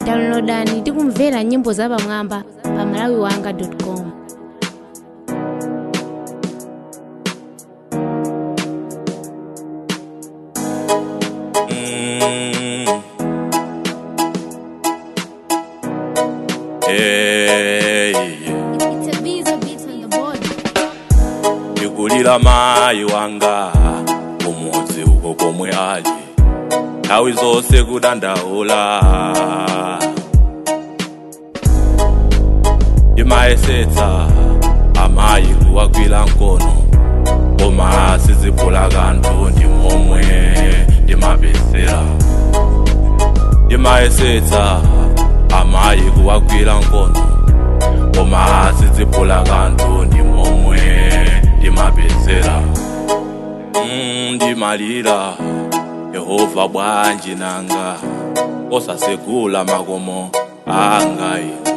downloadani ndi kumvera nyimbo zapamwamba pa malawiwanga.com Mm. Hey, yeah. It's a Visa beat on the board. ndikulira mayi wanga kumudzi uko komwe ali nthawi zonse kudandaula ndimayesetsa amayi kuwagwira mkono koma sizipula kanthu ndi momwe ndimapezera ndimayesetsa amayi kuwagwira mkono koma sizipula kanthu ndi momwe ndimapezera Mm, ndimalira yehova bwanji nanga osasegula makomo anga ine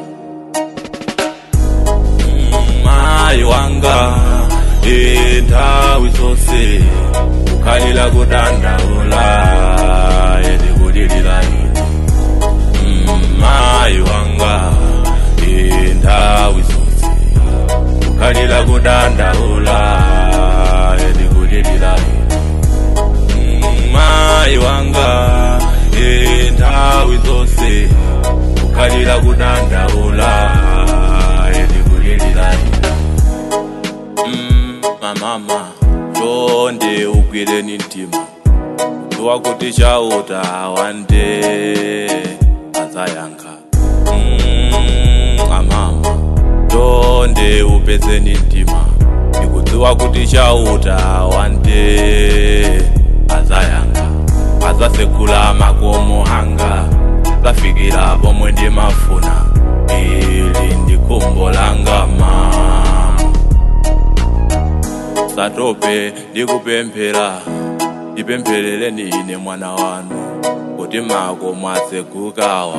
Mm, mayi wanga e nthawi zonse kukhalira kudandaula edikulilira ine Mm, mayi wanga e nthawi zonse kukhalira kudandaula edikulilira ine Mm, mayi wanga e nthawi zonse kukhalira kudandaula edikulilira ine Mm, mamama chonde ugwireni mtima tuwa kuti chauta wande azayankha Mm, amama chonde upezeni mtima ndikudziwa kuti chauta wande azayankha azasegula makomo anga zafikira pomwe ndimafuna ili ndi khumbo langa mama satope ndikupemphera ndipempherereni ine mwana wanu kuti mako mwasegukawa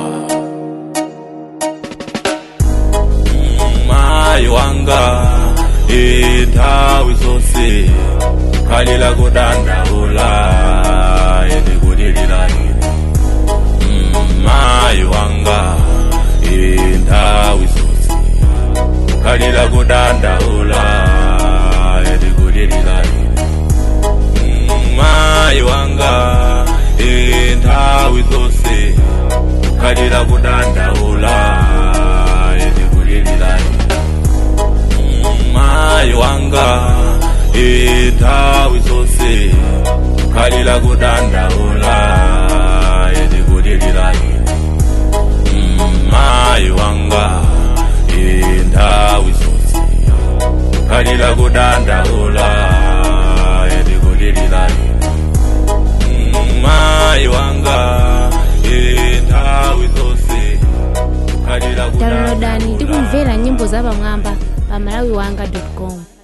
Mm, mayi wanga e nthawi zonse khalira kudandaula endikulilira ine Mm, mayi wanga e nthawi zonse khalira kudandaula edikulilira ine Mm, mayi wanga e nthawi zonse khalira kudandaula edikulilira ine Mm, mayi wanga e nthawi zonse khalira kudandaula edikulilira ine Mm, mayi wanga e nthawi zonse khalira kudandaula edikulilira ine Mm, mayi wanga e nthawi zonse khalira downloadani ndi kudandaula kumvera nyimbo zapamwamba pa malawiwanga.com